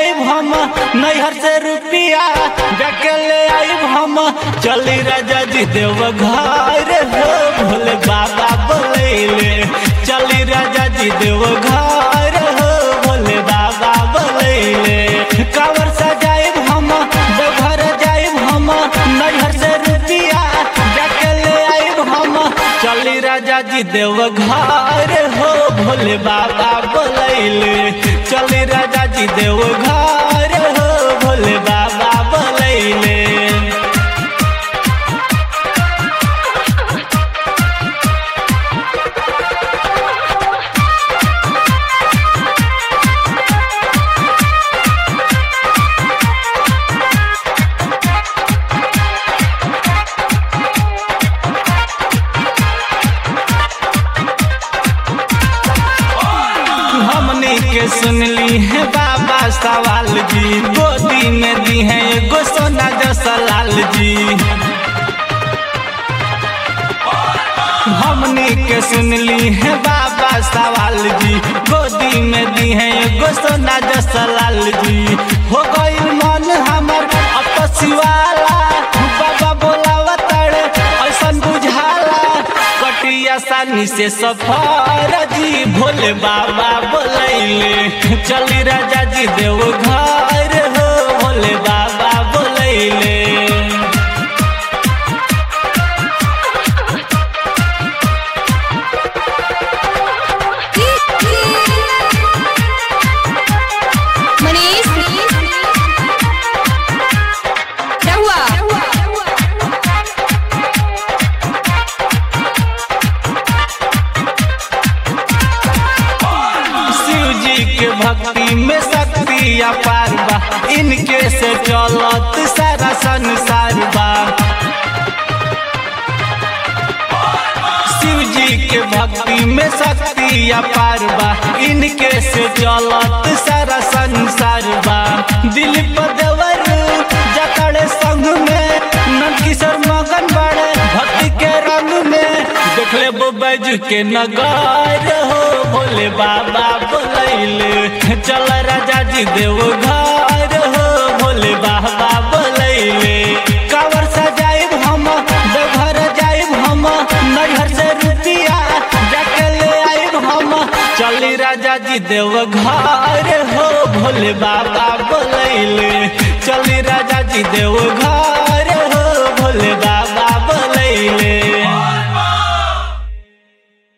जाइब हम नैहर से रुपिया जाके ले आइब हम चली राजा जी देव घर हो भोले बाबा बोलैले चली राजा जी देव घर हो भोले बाबा बोलैले कावर सजाइब हम देवघर जाइब हम नैहर से रुपिया जाके ले आइब हम चली राजा जी देव घर हो भोले बाबा बोलैले चली राजा जी देव घर हो भोले बाबा बोलैले हमने के सुनली है बाबा सवाल जी गोदी में दी है एगो सोना जैसा लाल जी हमने के सुनली है बाबा सवाल जी गोदी में दी है एगो सोना जैसा लाल जी हो गई मन हमर अपसिवाला बाबा बोलावा तड़े ऐसन बुझाला कटी आसानी से सफर जी भोले बाबा बोलैले चली राजा जी देव घर हो भोले बाबा बोलैले मनीष क्या हुआ शिव जी के भक्ति में शक्ति अपार बा इनके से चलत सारा संसार बा शिव जी के भक्ति में शक्ति अपार बा इनके से चलत सारा संसार बा दिल पर देवर जकड़े संग में नंदकिशोर मगन बड़े भक्ति के रंग में देख ले वो बैजू के नगार हो भोले बाबा बोलैले चल राजा जी देव घर हो भोले बाबा बोलैले कावर सजाइब हम देवघर जाइब हम नैहर से रुपिया जाके ले आइब हम चली राजा जी देव घर हो भोले बाबा बोलैले चली राजा जी देव घर